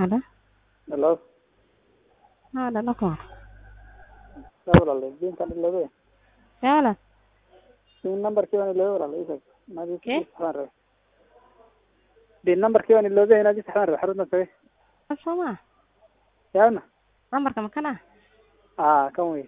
Halo? Hello. Haa, dhalo ka hor. Yaa walaal, diinkan iloobe. Yaa walaal? Din numberkii waan iloobe walaal, ii sheeg. Inaad ii Kee? saxdaan rabe. Din numberkii waan iloobe inaad ii saxdaan rabe, xaruntan tagay. Kan soo maa? Yaana? Lambarka ma kana? Aa, kan wey.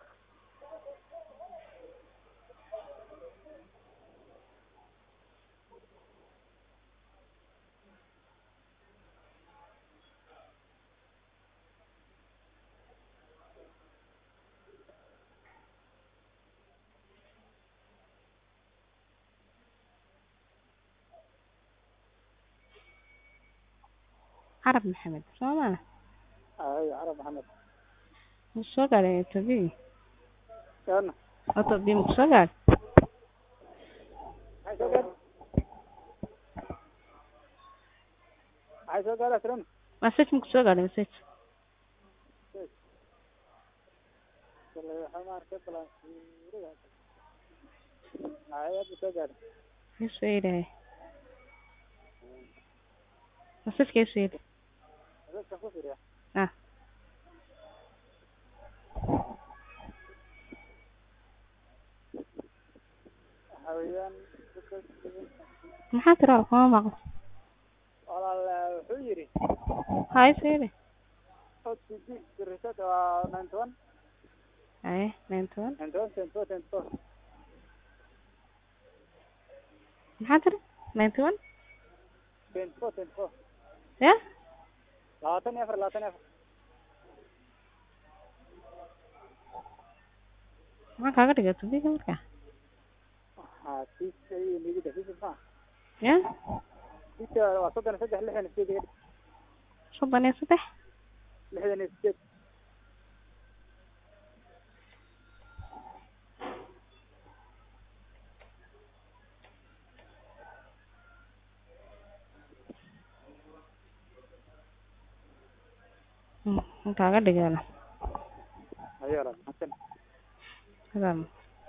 Carab Maxamed, soo maa? Ay, Carab Maxamed. Ma soo gaadhay Ethiopia? Yaana? Ethiopia ma ku soo gaadhay? Maxay soo gaadhay? Maxay soo gaadhay Aslan? Message ma ku soo gaadhay message? Kale, waxaa ma arkay balan. Ay, aad buu soo gaadhay. Isu eedahay. Message ka isu eedahay. Dadka ku fiiriya. Ah. Waxaa weeyaan, dadka- Maxaa tiri walaal kuma maqlo? walaal wuxuu yidhi Haa isu eedahay. OTP reset waa ninety one Haye, ninety one. ninety one twenty four twenty four Maxaa tiri? Ninety one? twenty four twenty four Ya? labaatan iyo afar labaatan iyo afar Maxaa kaaga dhigay Ethiopia marka? haa tiisa iyo nigida tiisa ma Ya? tiisa waa soddon iyo saddex lixdan iyo sideed iga dhig Soddon iyo saddex? lixdan iyo sideed Hmm, maxaa kaaga dhigay walaal? ayo walaal mahadsan Hadaan.